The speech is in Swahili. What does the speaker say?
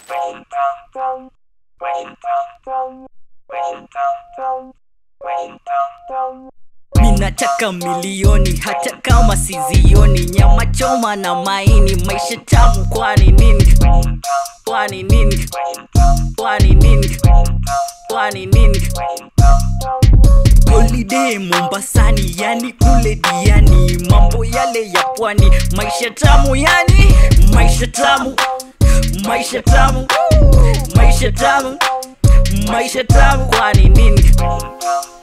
minataka milioni hata kama sizioni nyama choma na maini maisha tamu kwani nini kwani nini kwani nini kwani nini holiday mombasani yani kule diani mambo yale ya pwani maisha tamu yani maisha tamu maisha tamu maisha tamu maisha tamu kwani nini